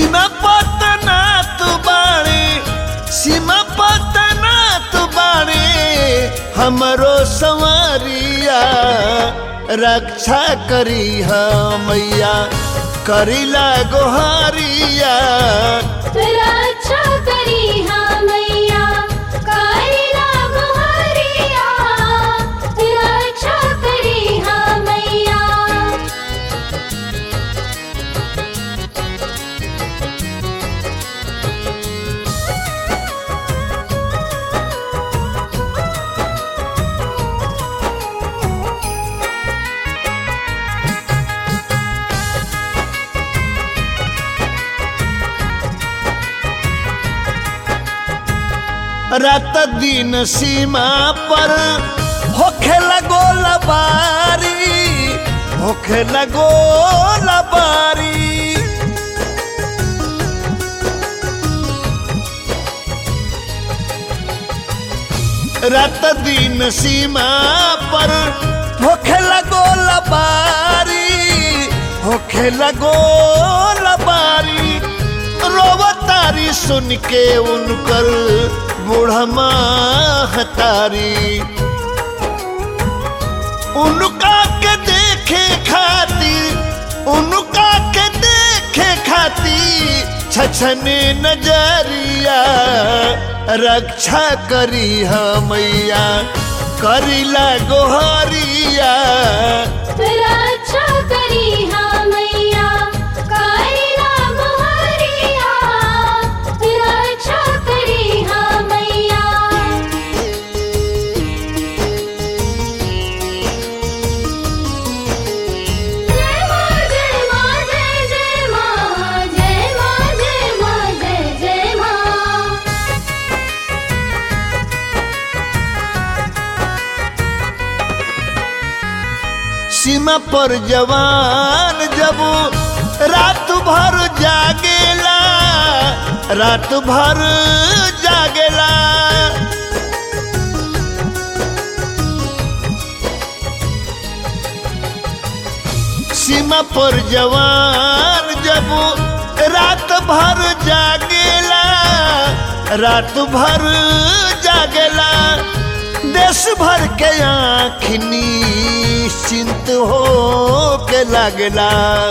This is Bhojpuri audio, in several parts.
सीमा पतना तू बाड़े सीमा पतना तू बाड़े हमरो संवरिया रक्षा करी मैया करीला गोहारिया रक्षा करी हाँ मैया कारिला गोहरिया रक्षा करी हाँ मैया रात दिन सीमा पर होखे लगो लबारी होखे लगो लबारी रात दिन सीमा पर होखे लगो लबारी होखे लगो लबारी रोवतारी सुन के उनकर बूढ़मा हतारी उनका के देखे खातिर उनका के देखे खातिर छछने नजरिया रक्षा करी मैया करीला गोहरिया रक्षा करी हाँ मैया कारिला गोहरिया रक्षा करी हाँ मैया जय माँ जय माँ जय जय माँ जय माँ जय माँ जय जय माँ सीमा पर जवान जब रात भर जागेला रात भर जागेला सीमा पर जवान जब रात भर जागेला रात भर जागेला देश भर के आखनी चिंत हो के लागेला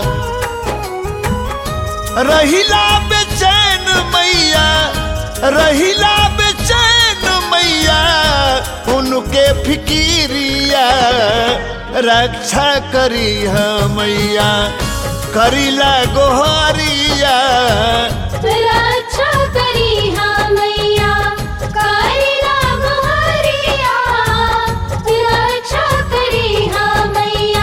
रहिला बेचैन मैया रहिला बेचैन मैया उनके फिकिरिया रक्षा करी मैया करीला गोहरिया रक्षा करी हाँ मैया कारिला गोहरिया रक्षा करी हाँ मैया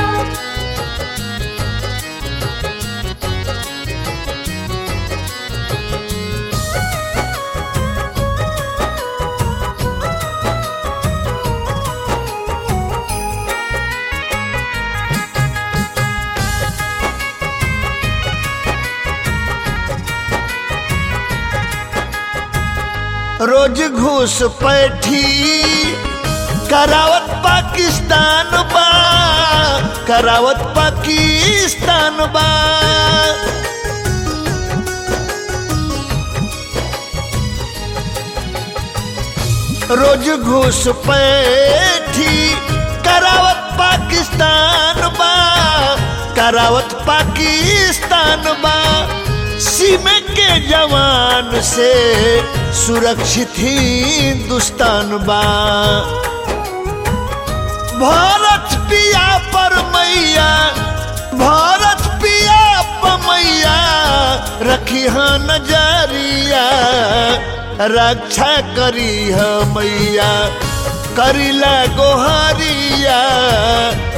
रोज घूस पैठी करावत पाकिस्तान बा करावत पाकिस्तान बा रोज घूस पैठी करावत पाकिस्तान बा करावत पाकिस्तान बा सीमे के जवान से सुरक्षित हिंदुस्तान बा भारत पिया पर मैया भारत पिया पर मैया रखी हाँ नजरिया रक्षा करी है मैया करीला गोहरिया